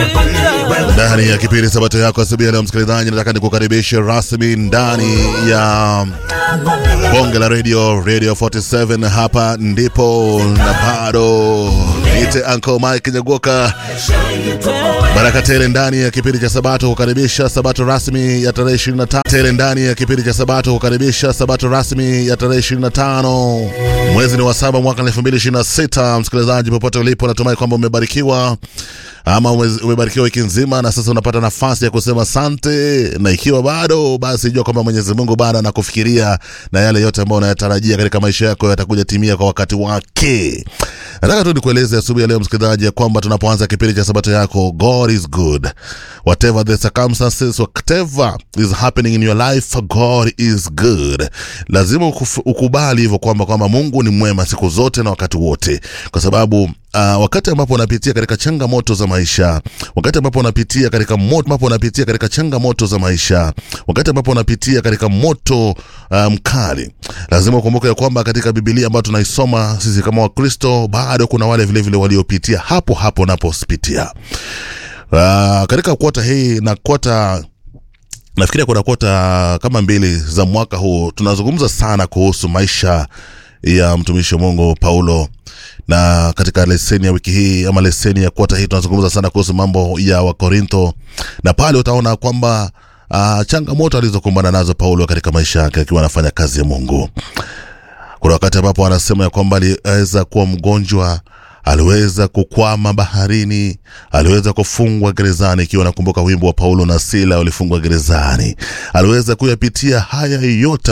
ndani ya kipindi sabato yako asubuhi ya leo msikilizaji nataka nikukaribishe rasmi ndani ya bonge la radio radio 47 hapa ndipo na bado niite uncle mike nyagoka baraka tele ndani ya kipindi cha sabato kukaribisha sabato rasmi ya tarehe 25 tele ndani ya kipindi cha sabato kukaribisha sabato rasmi ya tarehe 25 mwezi ni wa saba mwaka 2026 msikilizaji popote ulipo natumai kwamba umebarikiwa ama umebarikiwa wiki nzima na sasa unapata nafasi ya kusema sante na ikiwa bado basi jua kwamba mwenyezi mungu bado anakufikiria na yale yote ambayo unayatarajia katika maisha yako yatakuja timia kwa wakati wake nataka tu nikueleze asubuhi ya leo msikilizaji ya kwamba tunapoanza kipindi cha sabato yako god is good whatever the circumstances whatever is happening in your life god is good lazima ukuf- ukubali hivyo kwamba kwamba mungu ni mwema siku zote na wakati wote kwa sababu uh, wakati ambapo unapitia katika changamoto za maisha wakati ambapo unapitia katika moto ambapo unapitia katika changamoto za maisha wakati ambapo unapitia katika moto uh, mkali lazima ukumbuke ya kwamba katika bibilia ambayo tunaisoma sisi kama wakristo bado kuna wale vilevile waliopitia hapo hapo unapopitia uh, katika kwota hii na kwota nafikiria kuna kwota kama mbili za mwaka huu tunazungumza sana kuhusu maisha ya mtumishi wa mungu paulo na katika leseni ya wiki hii ama leseni ya kwota hii tunazungumza sana kuhusu mambo ya wakorintho na pale utaona kwamba uh, changamoto alizokumbana nazo paulo katika maisha yake akiwa anafanya kazi ya mungu kuna wakati ambapo anasema ya kwamba aliweza kuwa mgonjwa aliweza kukwama baharini aliweza kufungwa gerezani ikiwa nakumbuka wimbo wa paulo na sila walifungwa gerezani aliweza kuyapitia haya yote